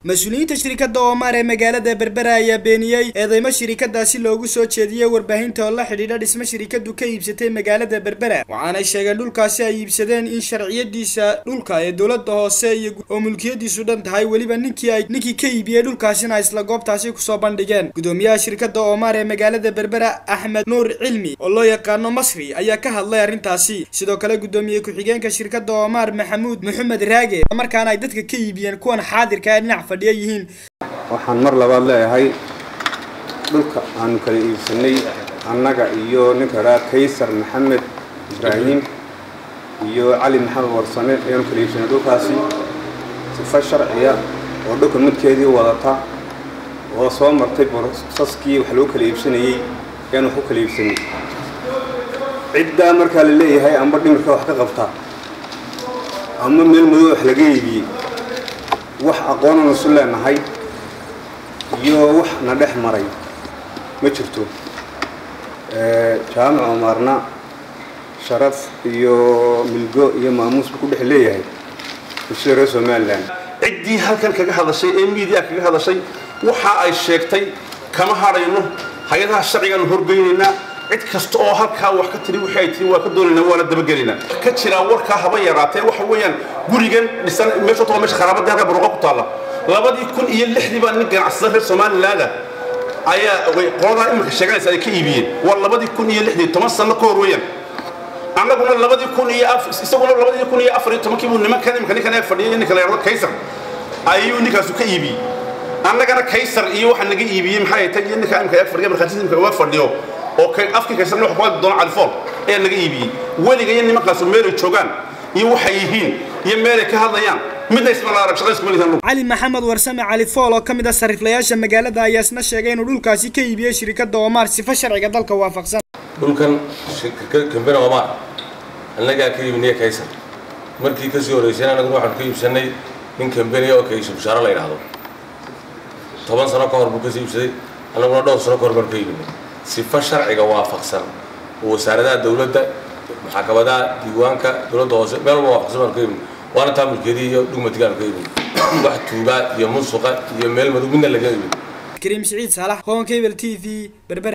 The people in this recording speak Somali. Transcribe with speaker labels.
Speaker 1: mas-uuliyiinta shirkadda oomaar ee magaalada berbera ayaa beeniyey eedeymo shirikadaasi loogu soo jeediyey warbaahinta oo la xidhiidha dhismo shirikadu ka iibsatay magaalada berbera waxaanay sheegeen dhulkaasi ay iibsadeen in sharciyadiisa dhulka ee dowladda hoose iyo oo mulkiyadiisu dhan tahay weliba ninkii ay ninkii ka iibiyey dhulkaasina isla goobtaasi kusoo bandhigeen gudoomiyaha shirkadda oomaar ee magaalada berbera axmed nuur cilmi oo loo yaqaano masri ayaa ka hadlay arrintaasi sidoo kale gudoomiye ku-xigeenka shirkadda oomaar maxamuud maxamed raage markaana ay dadka ka iibiyeen kuwan xaadirka ee dhinac fadhiya yihiin
Speaker 2: waxaan mar labaad leeyahay dhulka aanu kala iibsanay annaga iyo ninka dhaa kaysar maxamed ibraahim iyo cali maxamed warsame ayaanu kala iibsanay dhulkaasi sifa sharciya oo dhulka midkeedii wadata oo soo martay borosaskii wax lagu kala iibsanayey ayaanu wax u kala iibsanay ciddaa markaa la leeyahay amba dhimirka wax ka qabta ama meel madow wax laga iibiyey wax aqoonanu isu leenahay iyo wax na dhex maray ma jirto jaamic omaarna sharaf iyo milgo iyo maamuusba ku dhex leeyahay bulshada reer somalilan
Speaker 3: ciddii halkan kaga hadashay ee miidiya kaga hadashay waxa ay sheegtay kama hadhayno hay-adaha sharcigaanu horgeynaynaa cid kasta oo halkaa wax ka tiri wixii ay tiri waa ka doonaynaa waana dabagelaynaa ka jiraa warkaa haba yaraatee waxa weeyaan gurigan dhisan meesha waa meesha kharaabadii halkaa baruuqa ku taalla labadii kun iyo lixdii baa nin ganacsada reer somalilaanda ayaa qoladaa iminka sheeganaysa ay ka iibiyeen waa labadii kun iyo lixdii toban sano ka hor weeyaan annaguna labadii kun iyo isaguna labadii kun iyo afar iyo tobankii buu nimankan iminka ninkan ee fadhiyay ninka la yidhahdo kaysar ayuu ninkaasu ka iibiyey annagana kaysar iyo waxa naga iibiyey maxay tahay iyo ninka iminka ee fadhiya markhaatiisa iminka uga fadhiyo oo afkii kaysarna wax ku hadli doona califool ayaa naga iibiyey weliga iyo nimankaasu meelay joogaan iyo waxay yihiin iyo meelay ka hadlayaan
Speaker 1: cali maxamed warsame cali fool oo ka mid ah sariiflayaasha magaalada ayaa isna sheegay inuu dhulkaasi ka iibiyey shirikadda oomaar sifo sharciga dalka waafaqsan
Speaker 4: dhulkan kambena oomaar annagaa ka iibinay kaysar markii kasii horreysayna annaguna waxaanu ka iibsanay nin kambeniya oo kaysar bushaaro la yidhaahdo toban sano ka hor buu kasii iibsaday annaguna dhowr sano ka hor baanu ka iibinay sifo sharciga waafaqsan oo wasaaradaha dowladda maxakamadaha diiwaanka dowladda hoose meel walba waafaqsan baanu ka iibinay waana taa mulkeedii iyo dhugmatigaanu ka iibin wax tuugaa iyo musuqa iyo meel madow midna laga iibin
Speaker 1: kariim siciid saalax hoon cable t v berber